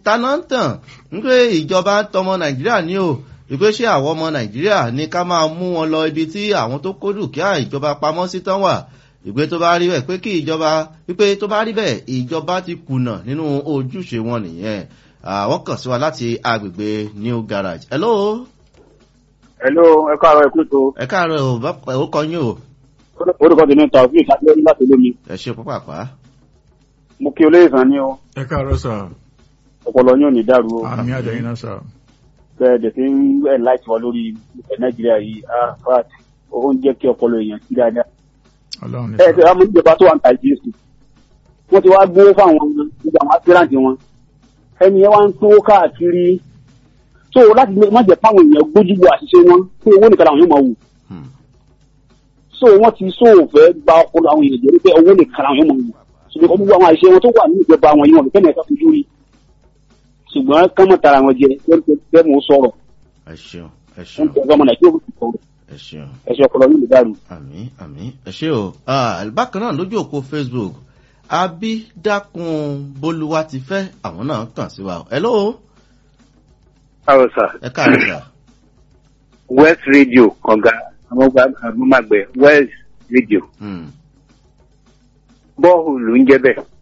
taná ń tàn wípé ìjọba ń tọmọ nàìjíríà ní o wípé ṣé àwọn ọmọ nàìjíríà ní ká máa mú wọn lọ ibi tí àwọn tó kó dúkìá ìjọba pamọ́ sí tán wà ìgbé tó bá rí bẹ́ẹ̀ pé kí ìjọba wípé tó bá rí bẹ́ẹ̀ ìjọba ti kùnà nínú ojúṣe wọn nìyẹn àwọn kàn sí wa láti agbègbè new garage. hello. hello ẹ káàárọ̀ ẹ kú tó. ẹ káàárọ̀ ò bá ó kọ yín o. orúkọ tèmi ta òfin ìsàlẹ̀ láti lómi. ẹ ṣe púpà pa. mo kí olóyè sàn ní o. ẹ káàárọ̀ sà. ọpọlọ yóò ní dàrú o. àmì àjẹyìn náà sà. bẹ́ẹ̀ dẹ̀ fi ń ẹ̀ láìsí wa lórí ìfẹ́ nàìjíríà yìí ah fat ó ń jẹ́ kí ọpọlọ èèyàn sí dáadáa. ọlọ́run ní ẹ sà. ṣe àmọ́ ìjọba tó wà ní àìjírísì wọ́n ti wá gbówó fáwọn gbogbo àwọn aspirant wọn ẹni yẹn wá ń tó káàkiri so láti má jẹ́ fáwọn èèyàn gbójúgbò àṣìṣe wọn pé owó nìkan làwọn yóò máa wù Hmm. so wọ́n ti so fẹ́ gba ọpọlọ àwọn èèyàn jẹ́ pé owó nìkan làwọn yóò máa wù ṣùgbọ́n gbogbo àwọn àṣìṣe wọn tó wà ní ìjọba wọn yìí wọn fẹ́ nìkan fojú rí ṣùgbọ́n kọ́mọ̀ tara wọn jẹ bẹ́ẹ̀ mo sọ̀rọ̀ ẹ ṣeun ẹ wọ́n ṣeun ti ọgbọ́n nàìjíríà ó ti sọ̀rọ̀ ẹ ṣeun. ẹ̀ṣẹ̀ ọpọlọ yìí lè dàrú. àmì àmì ẹ ṣe o Ah, bákan náà lójú òpó facebook abídákun bolúwa ti fẹ́ àwọn náà kàn sí wa hello Káàrọ̀ sà, ẹ káàárọ̀ sà West Radio kànga àmúmagbẹ̀ West Radio Hmm, bọ́ọ̀lù ń jẹ́ bẹ́ẹ̀.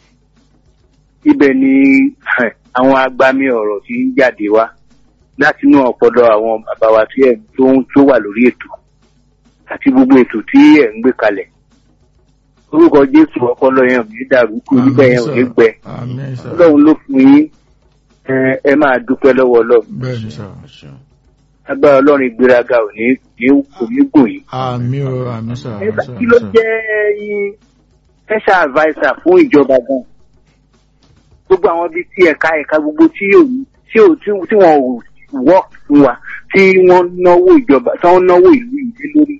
Ibẹ̀ ni eh, àwọn agbami ọ̀rọ̀ ti ń jáde wá láti inú ọpọlọ àwọn bàbá wa tí ẹ̀ tó ń tó wà lórí ètò àti gbogbo ètò tí ẹ̀ ń gbé kalẹ̀. Orúkọ Jésù ọpọlọ yẹn ò ní dàrú kú níbẹ̀ yẹn ò ní gbẹ. àmì sà. Ọlọ́run ló fún yín ẹ ẹ máa dúpẹ́ lọ́wọ́ Ọlọ́run. bẹ́ẹ̀ ni sà. ẹ ṣeun Agbára Ọlọ́run ìgbéraga ò ní kò ní gùn yín. àmì o àmì sà. àmì Nígbà sà, kí ló àmì sà. jẹ́ yín special adviser fún ìjọba gan? Gbogbo àwọn bíi tí ẹ̀ka ẹ̀ka gbogbo tí ò tí ò tí tí wọn ò work fún wa tí wọ́n náwó ìjọba tí wọ́n náwó ìlú ìdí lórí.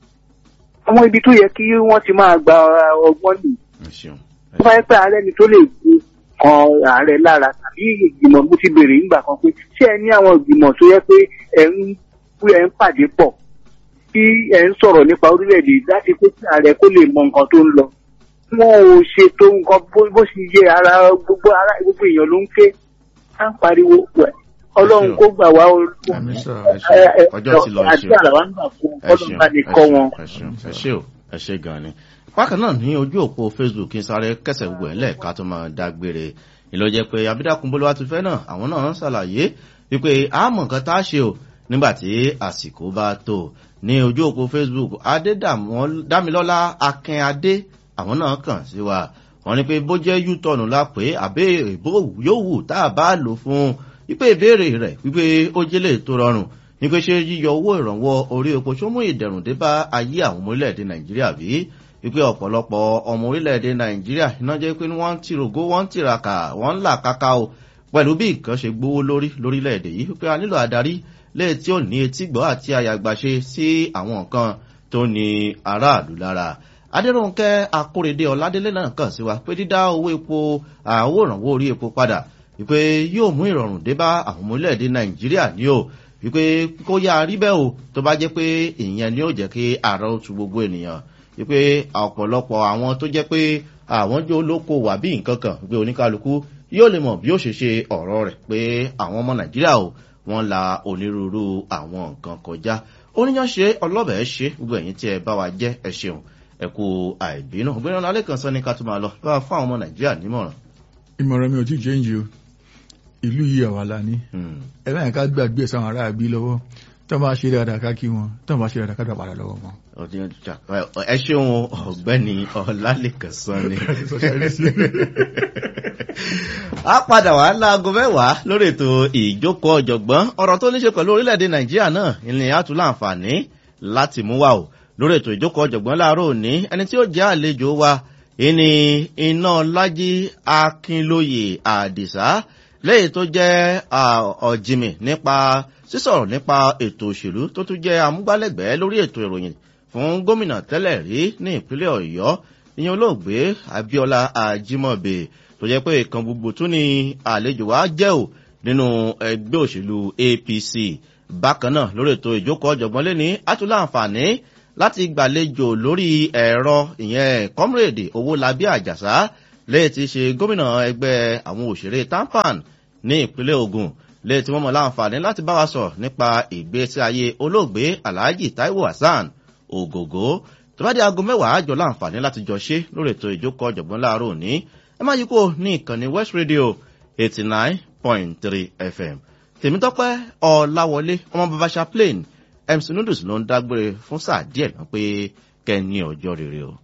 Àwọn ibi tó yẹ kí wọ́n ti máa gba ọgbọ́n nì. ẹ ṣeun ẹ Tó bá yẹ pé ààrẹ ni tó lè gbé kan ààrẹ lára tàbí ìgbìmọ̀ mo ti béèrè nígbà kan pé ṣé ẹ ní àwọn ìgbìmọ̀ tó yẹ pé ẹ̀ ń pé ẹ̀ ń pàdé pọ̀ tí ẹ̀ ń sọ̀rọ̀ nípa orílẹ̀-èdè láti pé kí ààrẹ kó lè mọ nǹkan tó ń lọ. Wọn ò ṣètò nǹkan bó- bó ṣe yẹ ara gbogbo ara gbogbo èèyàn ló ń ké. Á ń pariwo pẹ̀. Ọlọ́run kó gbà wá o. àmì sà. ẹ ṣeun ọjọ́ ti lọ ẹ Àti ṣeun àlàwà ń gbà fún ẹ ọlọ́run ṣeun bá ní ẹ kọ́ ṣeun, wọn. ẹ ṣeun ẹ ṣe o ẹ ṣe gan ni. bákan náà ní ojú òpó facebook kí n sáré kẹsẹ̀ gbogbo ẹ̀ lẹ́ẹ̀ka tó máa dágbére ìlọ jẹ́ pé abídákun bolúwa ti fẹ́ náà àwọn náà ń ṣàlàyé wípé àmọ̀ nǹkan tá a ṣe o nígbà tí àsìkò bá tó ní ojú òpó facebook adédàmílọ́lá akínadé àwọn náà kàn sí wa wọ́n ní pé bó jẹ́ u-turn la pé àbẹ́ ìbò yóò wù tá a bá lò fún wípé ìbéèrè rẹ̀ wípé ó jẹ́lẹ̀ tó rọrùn ní pé ṣé yíyọ owó ìrànwọ́ orí epo ṣó mú ìdẹ̀rùn dé bá ayé àwọn ọmọ orílẹ̀-èdè nàìjíríà bí wípé ọ̀pọ̀lọpọ̀ ọmọ orílẹ̀-èdè nàìjíríà iná jẹ́ pé wọ́n ń tìrògó wọ́n ń tìràkà wọ́n ń là káká o pẹ̀lú bí nǹkan ṣe gbówó lórí lórílẹ̀-èdè yìí wípé a nílò adarí léè tí ò ní etígbọ́ àti àyàgbàṣe sí àwọn nǹkan tó ní aráàlú lára adéròǹkẹ́ akórèdé ọ̀ládélé náà kàn sí wa pé dídá owó epo àwọ̀ ìrànwọ́ orí epo padà wípé yóò mú ìrọ̀rùn dé bá àwọn ọmọ orílẹ̀-èdè nàìjíríà ní o wípé kó yá rí bẹ́ẹ̀ o tó bá jẹ́ pé ìyẹn ni ó jẹ́ kí ààrẹ ó tu gbogbo ènìyàn wípé ọ̀pọ̀lọpọ̀ àwọn tó jẹ́ pé àwọn jó lóko wà bí nǹkan kan wípé oníkálukú yóò lè mọ̀ bí ó ṣe ṣe ọ̀rọ̀ rẹ̀ pé àwọn ọmọ nàìjíríà o wọ́n la onírúurú àwọn nǹkan kọjá oníyàn ṣe ọlọ́bẹ̀ ṣe gbogbo ẹ̀yìn tí ẹ bá wa jẹ́ ẹ ṣeun ẹ kú àìbínú gbẹ́rẹ́ ọ̀nà alẹ́ kan sọ ní ká tó máa lọ bá fún àwọn ọmọ nàìjíríà nímọ̀ràn. ìmọ̀ràn mi ò tí ì jẹ́ǹjì o ìlú yìí àwa la ní Hmm. ẹ láyìn ká gbàgbé ẹ̀ sáwọn ará àbí lọ́wọ́ tó bá ṣe dáadáa ká kí wọn tó bá ṣe dáadáa ká dà padà lọ́wọ́ wọn. ọdún ọjà ẹ ṣeun ọ̀gbẹ́ni ọlálẹ́kan sọ ni. a padà wá láago mẹ́wàá lórí ètò ìjókòó ọ̀jọ̀gbọ́n ọ̀rọ̀ tó ní ṣe pẹ̀lú orílẹ̀-èdè nàìjíríà náà ìní àtúntò láǹfààní láti mú wa o lórí ètò ìjókòó ọ̀jọ̀gbọ́n láàárọ̀ òní ẹni tí ó jẹ́ àlejò wa ìní iná lájí akínlóye àdìsá lẹ́yìn tó jẹ́ ọ̀jìmì nípa sísọ̀rọ̀ nípa ètò òṣèlú tó tún jẹ́ amúgbálẹ́gbẹ̀ẹ́ lórí ètò ìròyìn fún gómìnà tẹ́lẹ̀ rí ní ìpínlẹ̀ ọ̀yọ́ ìyẹn olóògbé abiola ajimobe tó jẹ́ pé ìkan gbogbo tún ní àlejò wa jẹ́ ò nínú ẹgbẹ́ òṣèlú apc bákan náà lórí ètò ìjókòó ọ̀jọ̀gbọ́n lẹ́ni àtúnlá àǹfààní láti gbàlejò lórí ẹ̀rọ ìyẹn comrade owólabí àjàsá lẹ́yìn tí í ṣe gómìnà ẹgbẹ́ àwọn òṣèré tampan ní ìpínlẹ̀ ogun lè tí wọ́n mọ̀ láǹfààní láti bá wa sọ̀rọ̀ nípa ìgbésí ayé olóògbé alhaji taiwo hasan ògògó tó bá dé aago mẹ́wàá àjọ láǹfààní láti jọ ṣe lórí ètò ìjókòó ọ̀jọ̀gbọ́n láàárọ̀ òní ẹ má yí kó ní ìkànnì west radio eighty nine point three fm tèmítọ́pẹ́ ọ̀làwọlé ọmọ bàbá chaplain mc noodles ló ń dágbére fún sáà díẹ̀ náà pé kẹ́ ẹ ní ọjọ́ rere o.